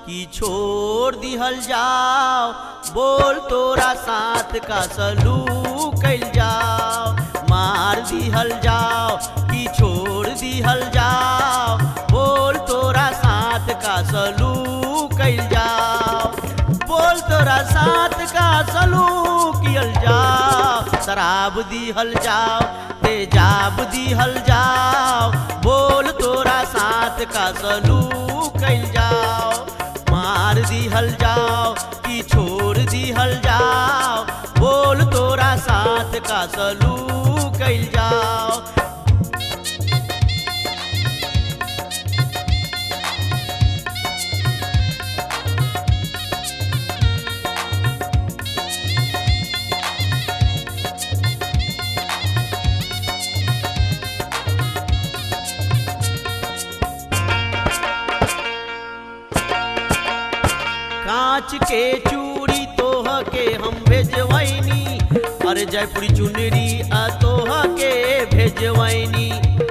कि छोड़ दिहल जाओ बोल तोरा साथ का सलूक कैल जाओ मार दिहल जाओ कि छोड़ दिहल जाओ बोल तोरा साथ का सलूक कैल जाओ बोल तोरा साथ का सलूक कियल जाओ शराब दिहल जाओ तेजाब दिहल जाओ बोल तोरा साथ का सलूक कैल जाओ मार दिहल जाओ कि छोड़ दिहल जाओ बोल तोरा साथ का सलूक कैल जाओ कांच के चूड़ी तोह के हम भेजवैनी अरे जयपुरी चुनरी आ तोह के भेजवैनी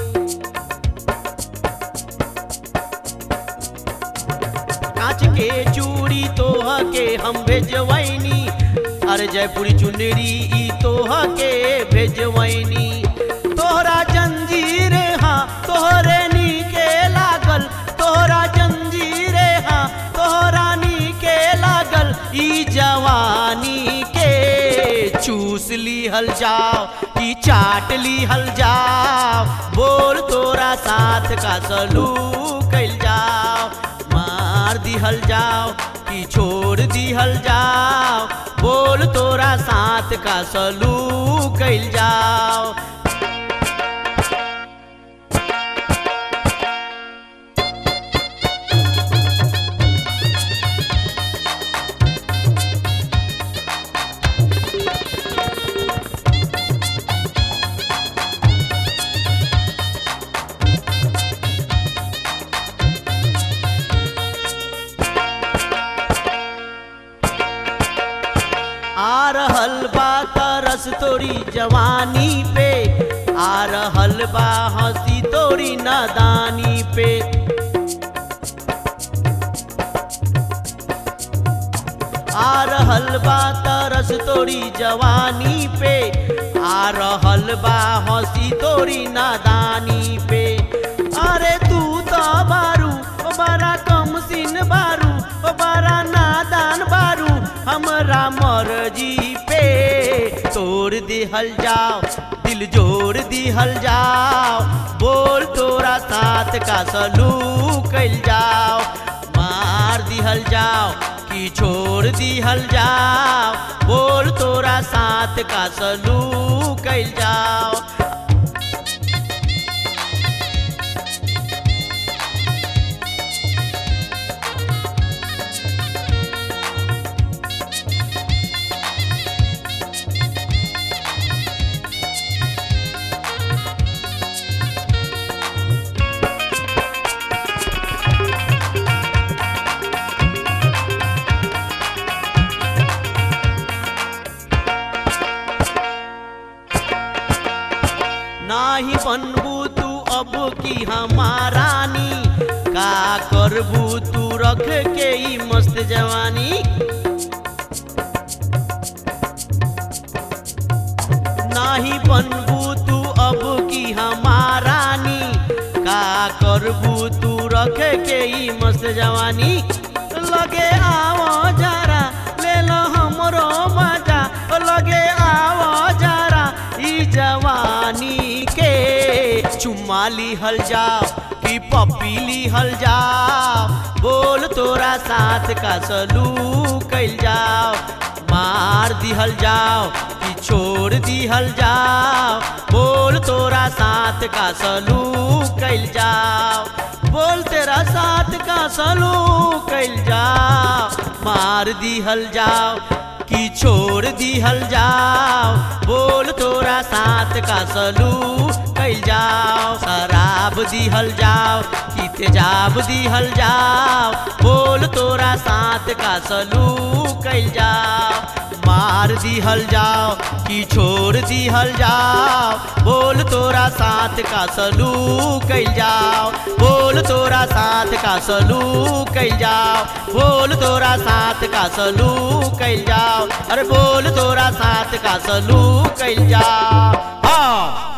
कांच के चूड़ी तोह के हम भेजवैनी अरे जयपुरी चुनरी ई तोह के भेजवैनी तोहरा जंजीर हाँ तोहरे नीके लागल तोहरा जंजीर हाँ तोहरा नीके लागल ई जवानी के चूस लिहल जाओ कि चाट लिहल जाओ बोल तोरा साथ का सलूक कैल जाओ मार दिहल जाओ कि छोड़ दिहल जाओ बोल तोरा साथ का सलूक कैल जाओ आ रहल बा तरस तोरी जवानी पे आ रहल बा हंसी तोरी नादानी पे आ रहल बा तरस तोरी जवानी पे आ रहल बा हंसी तोरी नादानी पे अरे तू तो बारू ओ बड़ा कम सिन बारू ओ बड़ा नादान बारू हमरा मर्जी पे तोड़ दिहल जाओ दिल जोड़ दिहल जाओ बोल तोरा साथ का सलूक कैल जाओ मार दिहल जाओ कि छोड़ दिहल जाओ बोल तोरा साथ का सलूक कैल जाओ नाही बनबू तू अब की हमारानी का करबू तू रख के ई मस्त जवानी नाही बनबू तू अब की हमारानी का करबू तू रख के ई मस्त जवानी लगे आओ जरा ले लो हमरो मजा लगे आओ जरा ई जवानी के चुम्मा लिहल जाओ कि पप्पी लिहल जाओ बोल तोरा साथ का सलूक कैल जाओ मार दिहल जाओ कि छोड़ दिहल जाओ बोल तोरा साथ का सलूक कैल जाओ बोल तेरा साथ का सलूक कैल जाओ मार दिहल जाओ कि छोड़ दिहल जाओ बोल तोरा साथ का सलूक कैल जाओ शराब दिहल जाओ कि तेजाब दिहल जाओ बोल तोरा साथ का सलूक कैल जाओ मार दिहल जाओ कि छोड़ दिहल जाओ बोल तोरा साथ का सलूक कैल जाओ बोल तोरा साथ का सलूक कैल जाओ बोल तोरा साथ का सलूक कैल जाओ अरे बोल तोरा साथ का सलूक कैल जाओ हाँ